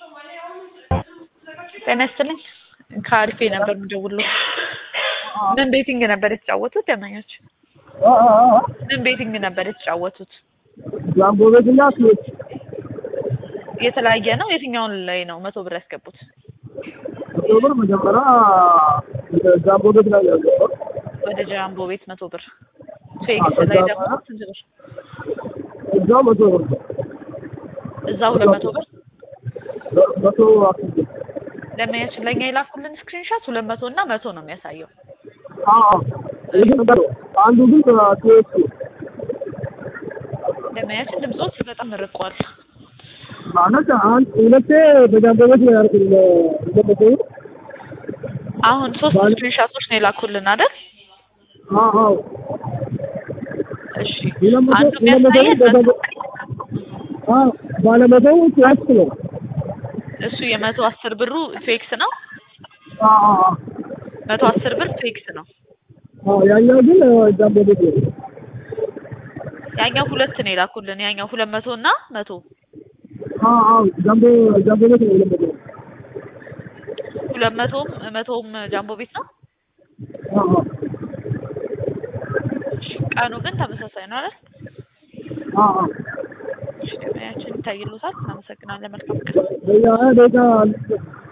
ጤና ይስጥልኝ ከአሪፌ ነበር የምደውልልዎ። ምን ቤቲንግ ነበር የተጫወቱት ደንበኞች? ምን ቤቲንግ ነበር የተጫወቱት? ጃምቦ ቤት እና ስዊች የተለያየ ነው? የትኛውን ላይ ነው መቶ ብር ያስገቡት? መቶ ብር መጀመሪያ ጃምቦ ቤት ላይ ያለው ወደ ጃምቦ ቤት መቶ ብር ፌክስ ላይ ደግሞ ስንት ብር? እዛው መቶ ብር እዛ ሁለት መቶ ብር መቶ አስር ብር ደንበኛችን ለእኛ የላኩልን ስክሪንሻት ሁለት መቶ እና መቶ ነው የሚያሳየው። አዎ ይህ ነበር አንዱ ግን ስዊች ደንበኛችን ድምፆት በጣም ርቋል። ማለት አንድ ሁለቴ በጃምቦ ቤት ነው ያልኩት ሁለት መቶ ብር አሁን ሶስት ስክሪንሻቶች ነው የላኩልን አይደል? አዎ አዎ እሺ ሁለት መቶ አንዱ ሁለት መቶ የሚያሳየን ብር በጃምቦ አዎ ባለመቶው ስዊች ነው እሱ የመቶ አስር ብሩ ፌክስ ነው። አዎ አዎ መቶ አስር ብር ፌክስ ነው። አዎ ያኛው ግን ጃምቦ ቤት ነው ያኛው ሁለት ነው የላኩልን። ያኛው ሁለት መቶ እና መቶ አዎ አዎ ጃምቦ ጃምቦ ቤት ነው ሁለት መቶ ሁለት መቶም መቶም ጃምቦ ቤት ነው። አዎ አዎ ቀኑ ግን ተመሳሳይ ነው አይደል? አዎ አዎ እሺ ገበያችን ይታይሉታል። እናመሰግናለን። መልካም ቀን። በያ ደጋ